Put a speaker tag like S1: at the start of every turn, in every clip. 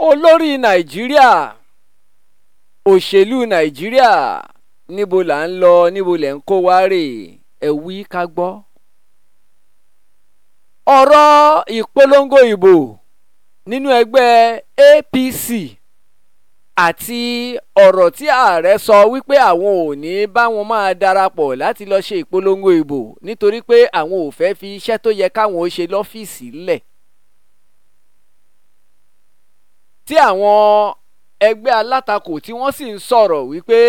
S1: olórí nàìjíríà òṣèlú nàìjíríà níbo là ń lọ níbo lẹ̀ ń kó wá rè ẹ wí ká gbọ́. ọ̀rọ̀ ìpolongo ìbò nínú ẹgbẹ́ APC àti ọ̀rọ̀ tí ààrẹ sọ wípé àwọn ò ní bá wọn máa darapọ̀ láti lọ ṣe ìpolongo ìbò nítorí pé àwọn ò fẹ́ fi iṣẹ́ tó yẹ káwọn ó ṣe lọ́fíìsì lẹ̀. tí àwọn ẹgbẹ́ alátakò tí wọ́n sì ń sọ̀rọ̀ wípé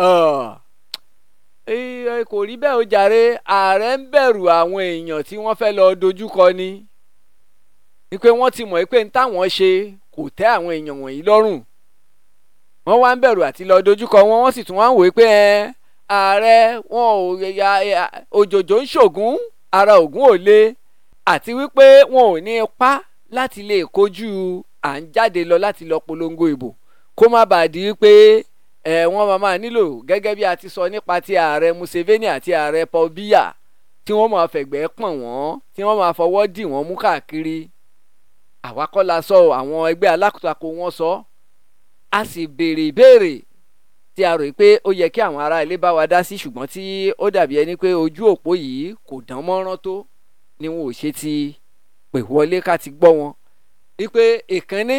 S1: kò rí bẹ́ẹ̀ ó jàre ààrẹ ń bẹ̀rù àwọn èèyàn tí wọ́n fẹ́ lọ dojúkọ ni wípé wọ́n ti mọ̀ pé ń táwọn ṣe kò tẹ́ àwọn èèyàn wọ̀nyí lọ́rùn wọ́n wá ń bẹ̀rù àti lọ dojúkọ wọn wọ́n sì tún wá ń wòó pé ààrẹ wọn ò ya òjòjò ń ṣògùn ara ògùn ò le àti wípé wọn ò ní ipá láti lè kojú à ń jáde lọ láti lọ polongo ìbò kó má bàa di wípé ẹ wọ́n máa máa nílò gẹ́gẹ́ bí a ti sọ nípa ti ààrẹ Museveni àti ààrẹ Paul Biya tí wọ́n máa fẹ̀gbẹ́ pọ̀n wọ́n tí wọ́n máa fọwọ́ dì wọ́n mú káàkiri àwa kọ́ la sọ àwọn ẹgbẹ́ alátakò wọn sọ a sì béèrè ìbéèrè tí a rò pé ó yẹ kí àwọn ará ilé bá wa dá sí ṣùgbọ́n tí ó dàbí ẹni pé ojú òpó yìí kò dán mọ́rán tó ni wọn ò ṣe ti pè wọlé ká ti gbọ́ wọn wípé ìkànnì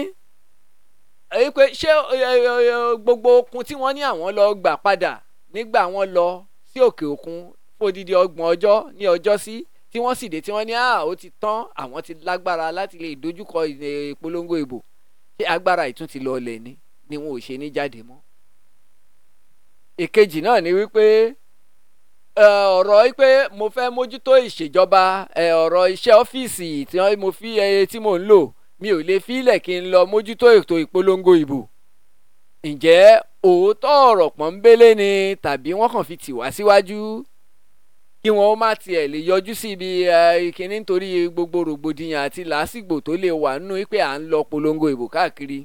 S1: wípé ṣé gbogbo okun tí wọ́n ní àwọn lọ gbà padà nígbà wọ́n lọ sí òkè òkun fódìdí ọgbọ̀n ọjọ́ ní ọjọ́ sí tí wọ́n sì dé tí wọ́n ní à ó ti tán àwọn ti lágbára láti lè dojúkọ ìpolongo ìbò ṣé agbára ìtún ti lọ ọlẹ̀ ni ni wọn ò ṣe ní jáde mọ́. ìkejì náà ni wípé ọ̀rọ̀ wípé mo fẹ́ mójútó ìṣèjọba ọ̀rọ̀ iṣẹ́ ọ́fíìsì tí mo fi tí mò ń lò mi ò lè fílẹ̀ kí n lọ mójútó ètò ìpolongo ìbò. ǹjẹ́ òótọ́ ọ̀rọ̀ pọ́nbélé ni tàbí wọ́n kàn fi tì wá síwájú kí wọ́n má tiẹ̀ lè yọjú sí ibi ìkíní nítorí gbogbo rògbòdìyàn àti làásìgbò tó lè wà nínú pé à ń lọ polongo ìbò káàkiri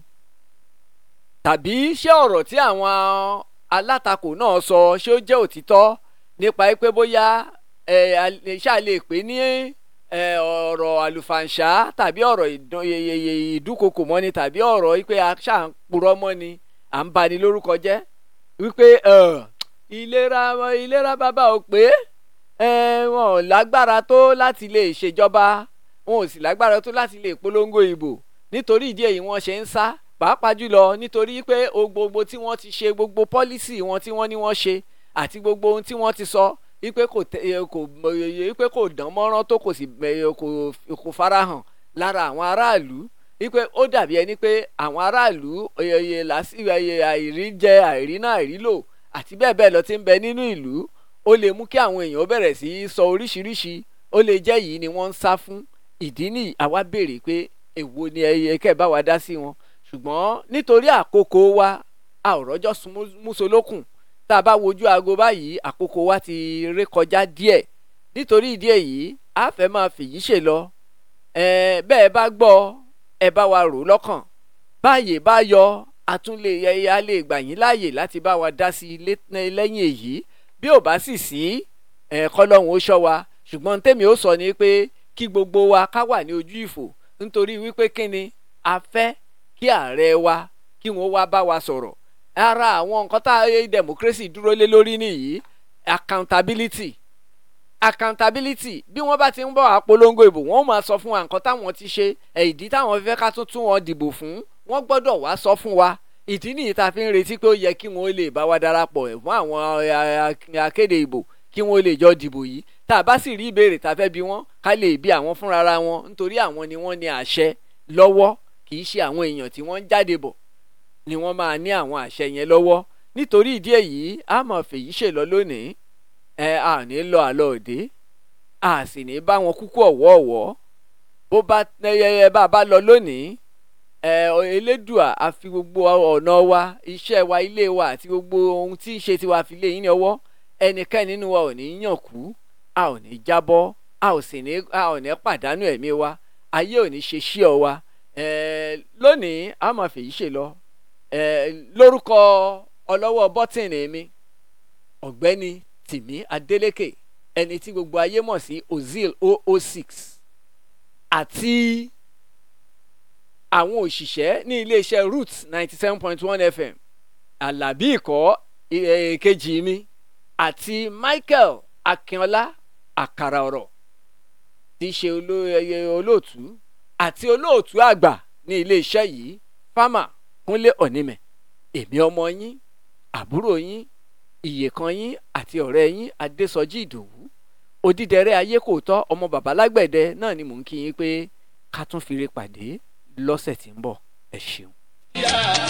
S1: tàbí ṣé ọ̀rọ̀ tí àwọn alátakò náà sọ ṣé ó jẹ́ òtítọ́ nípa pé bóyá ṣáà lè pè ní ọ̀rọ̀ àlùfàǹṣá tàbí ọ̀rọ̀ ìdúnkokò mọ́ni tàbí ọ̀rọ̀ pé ṣáà ń purọ́ mọ́ni à ń bani lórúkọ jẹ́ wípé ìlera ìlera bàbá ò pé wọn ò lágbára tó láti lè ṣèjọba wọn ò sì lágbára tó láti lè polongo ìbò nítorí ìdí èyí wọ́n ṣe ń sá pàápàá jùlọ nítorí pé gbogbo tí wọ́n ti ṣe gbogbo pọ́lísì wọn tí wọ́n ní wọ́n ṣe àti gbogbo ohun tí wọ́n ti sọ wípé kò kò wípé kò dán mọ́rán tó kò sì kò farahàn lára àwọn aráàlú wípé ó dàbí ẹni pé àwọn aráàlú àìrí jẹ àìrí náà àìrí lò àti bẹ́ẹ̀ bẹ́ẹ̀ lọ ti ń bẹ nínú ìlú ó lè mú kí àwọn èèyàn bẹ̀rẹ̀ sí í sọ oríṣiríṣi ó lè jẹ́ yìí ni wọ́n ń sá fún ìdí ní àwa béèrè pé èwo ni ẹyẹ kẹ́ ẹ̀ bá wa dá sí wọn ṣùgbọ́n nítorí àkókò wa a ò rọ́jọ́ músolókùn tá a bá wojú aago báyìí àkókò wa ti ré kọjá díẹ̀ nítorí ìdí èyí a fẹ́ máa fèyí ṣe lọ ẹ bẹ́ẹ̀ bá gbọ́ ẹ bá wa rò lọ́kàn báyè bá yọ a tún lè yẹ a lè gbà yín láàyè láti bá wa dá sí lẹ́yìn èyí bí ò bá sì sí ẹ kọ́lọ́hún ó ṣọ́ wa ṣùgbọ́n tèmi ó sọ ni pé kí gbogbo wa ká wà ní ojú ìfò nítorí wípé kíni a fẹ́ kí ààrẹ wa kí wọ́n wá bá wa sọ̀rọ̀ ara àwọn nǹkan tá a democracy dúró lé lórí nìyí accountability accountability bí wọ́n bá ti ń bọ̀ àpolongo ìbò wọ́n máa sọ fún wa nǹkan táwọn ti ṣe ìdí táwọn fẹ́ ká tún tún wọn dìbò fún wọ́n gbọ́dọ̀ wá sọ fún wa ìdí nìyí tá a fi ń retí pé ó yẹ kí wọ́n lè bá wa darapọ̀ fún àwọn akéde ìbò kí wọ́n lè jọ dìbò yìí tá a bá sì rí ìbéèrè tá a fẹ́ bi wọ́n ká lè bi àwọn fúnra wọn nítorí àwọn ni wọ́n ní àṣẹ lọ́wọ́ kì í ṣe àwọn èèyàn tí wọ́n ń jáde bọ̀ ni wọ́n máa ní àwọn àṣẹ yẹn lọ́wọ́ nítorí ìdí èyí a máa fèyí ṣèlọ lónìí ẹ à ní lọ àlọ òde a sì ní bá wọn kúkú ọ̀wọ́ọ̀wọ́ bó bá ẹ bá bá lọ lónìí ẹ elédùà a fi gbogbo ọ̀nà wa iṣẹ́ wa ilé wa àti gbogbo ohun tí ń ṣe tiwa fi lé yín ní ọwọ́ ẹnikẹ́ni nínú wa ò ní yàn kú a ò ní jábọ́ a ò sì ní a ò ní pàdánù ẹ̀mí wa ayé ò ní ṣe ṣí ọ wa ẹ lónìí a máa fèyí ṣe lọ ẹ lórúkọ ọlọ́wọ́ bọ́tìnì mi ọ̀gbẹ́ni tìmí adélékè ẹni tí gbogbo ayé mọ̀ sí ozil 006 àti àwọn òṣìṣẹ́ ní iléeṣẹ́ roots ninety seven point one fm alábí ikọ̀ èkejì mi àti michael akínọlá àkàrà ọ̀rọ̀ tí í ṣe olóòtú àti olóòtú àgbà ní iléeṣẹ́ yìí fámà kúnlé ọ̀nìmẹ̀ èmi ọmọ yín àbúrò yín ìyèkan yín àti ọ̀rẹ́ yín adésọjí ìdòwú odídẹrẹ́ ayé kò tọ́ ọmọ bàbá lágbẹ̀dẹ náà ni mò ń kí yín pé ká tún fi re pàdé lọ́sẹ̀ tí ń bọ̀ ẹ ṣeun.